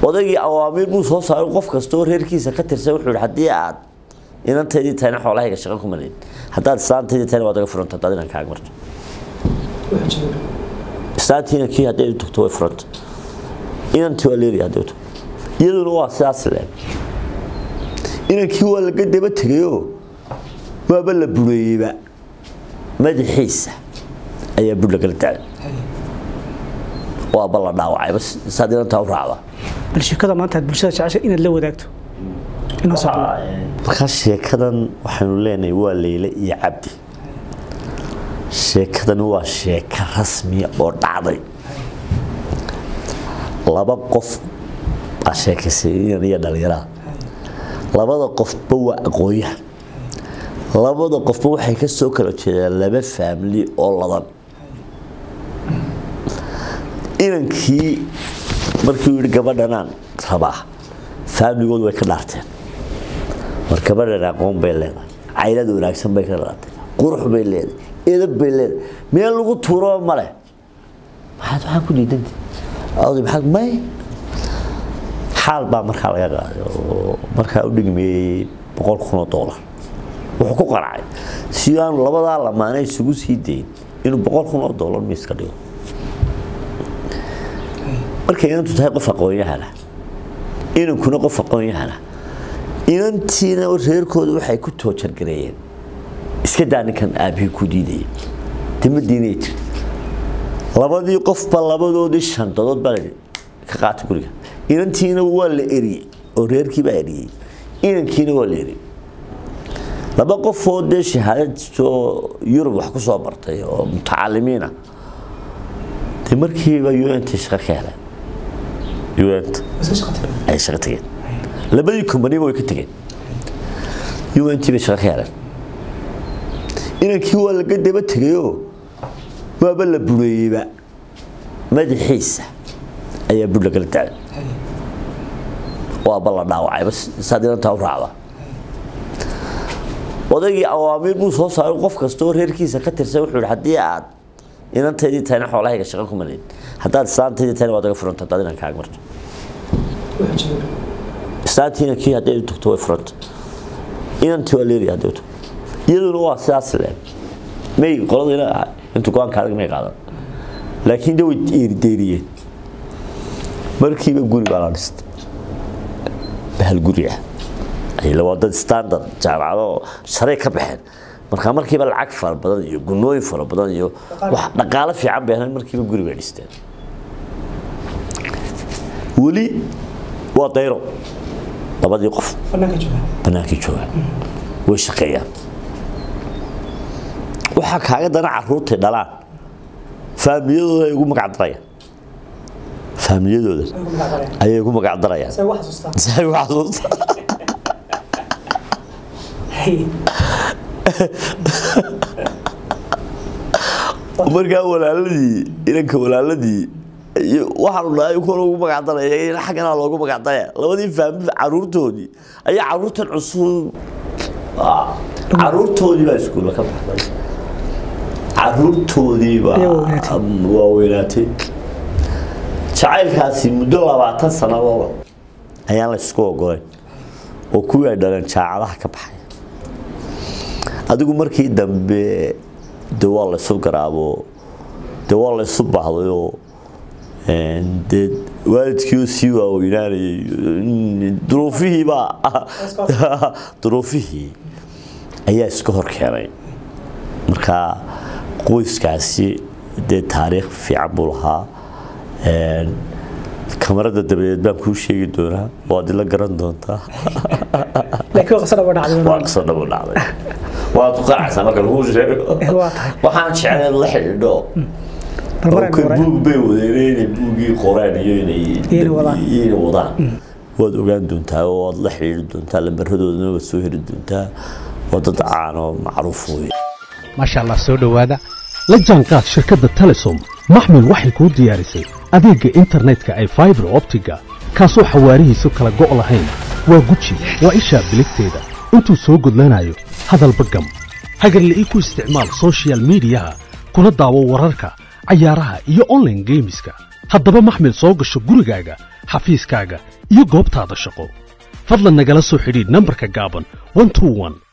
odaygii awaamiir buu soo saaray qof kastoo reerkiisa ka tirsan wuxuu yihi haddii aad inantaydii tahayna xoolahayga shaqo kuma leed haddaad islaantaydii tahayna waad aga furanta haddaad inan kaaga marto islaantiina kii hadday u tagto way furanta inantii waa leedahay hadday u tagto iyaduna waa sidaas le inankii waa laga daba tegayoo waaba la bureeyeyba madaxiisa ayaa bur lagala dacay waaba la dhaawacayba saad inantaa u raacda bal sheekada maanta aad bulshada jecesha inaad la wadaagto inoo soo markaa sheekadan waxaynu leenahay waa leyle iyo cabdi sheekadani waa sheeko rasmiya oo dhacday laba qof baa sheekaysay inan iyo dhallinyarada labada qofba waa aqoonyahan labada qofba waxay ka soo kala jeedaan laba faamili oo ladan inankii markii uu yihi gabadhanaan rabaa faamligoodu way ka dhaarteen war gabadhan aqoon bay leedahay caylada wanaagsan bay ka dhaartay qurux bay leedahay edab bay leedahay meel lagu tuuro male maxaad waxaa ku diidanta oday maxaad may xaal baa markaa laga qaaday oo markaa u dhigmeeyey boqol kun oo doolar wuxuu ku qaracay si aanu labadaa lamaane isugu sii dayn inuu boqol kun oo doolar miiska dhigo markay inantu tahay qof aqoon-yahana inankuna qof aqoon-yahana inantiina reerkooda waxay ku toojargareeyeen iska daa ninkan aabihii ku diidayay dima diinay jir labadii qofba labadoodii shandadood baa lahi ka qaata guriga inantiina waa la eriyey oo reerkii baa eriyey inankiina waa la eriyey laba qofoo dee shahaadad soo yurub wax ku soo bartay oo mutacalimiina dee markiiba unt shaqo ka heleen unt ay shaqo tageen labadii kumbaniba way ka tegeen unt bay shaqo ka heleen inankii waa laga daba tegayoo waaba la bureeyeyba madaxiisa ayaa bur lagala dacay waaba la dhaawacayba saad inantaa u raacda odaygii awaamiir buu soo saaray qof kastoo reerkiisa ka tirsan wuxuu yihi haddii aad inantaydii tahayna xoolahayga shaqo kuma leed haddaad islaantaydii tahayna waad aga furanta haddaad inan kaaga marto islaantiina kii hadday u tagto way furanta inantii waa leedahay hadday u tagto iyaduna waa sidaas le may qoladina intu go-aanka adag may qaadan laakiin de way eerideeriyeen markiiba guri baa la dhistay bahal guri ah waa dad standard jaamacado sharay ka baxeen markaa markiiba lacag fara badan iyo gunooyin fara badan iyo wax dhaqaalo fiican bay heleen markiiba guri bay dhisteen weli waa dayro labadii qof bannaankii joogaan way shaqeeyaan waxaa kaaga dana caruurtay dhalaan faamiliyadooda ay ugu magacdarayaan faamiliyadooda ayay ugu magacdarayaan si ay ugu xasuustaan markaa walaaladii inanka walaaladii waxaanu dhahay kuwa loogu magacdaraya xaggana loogu magacdaraya labadii faamil caruurtoodii ayaa caruurtan cusub caruurtoodii baa iskuulla ka baxday caruurtoodii baa waaweynaatay jacaylkaasi muddo labaatan sannadood ayaan la isku ogolayn oo kuwii ay dhaleen jaacadaha ka baxay adigu markii dambe de waa laysu garaabo de waa laysu bahdayoo dee waalidkiioo sii waaweynaanayay duruufihiibaa duruufihii ayaa iska hor keenay marka qoyskaasi dee taariikh fiican buu lahaa kamarada dabadeed baan kuu sheegi doonaa waad ila garan doontaa waa qiso dhabo dhacday waad ku qaacaysaa marka lagu sheego waxaan jeclay la xidhiidho buug bay wadeen inay buugii qoreen iyo inay wadaan waad ogaan doontaa oo waad la xidhiiri doontaa lambaradooda waad soo heli doontaa waa dad caan oo macruuf wey maasha allah soo dhowaada la jaanqaad shirkadda telesom maxmil waxay kuu diyaarisay adeegga internetka ay faibar optiga kaasoo xawaarihiisu kala go' lahayn waa guji waa ishaa biligteeda intuu soo gudlanayo hadalba gam hagarle ii ku isticmaal soshiyal miidiyaha kuna daawo wararka cayaaraha iyo onlaine geemiska haddaba maxmil soo gasho gurigaaga xafiiskaaga iyo goobtaada shaqo fadlan nagala soo xidhiidh nambarka gaaban 121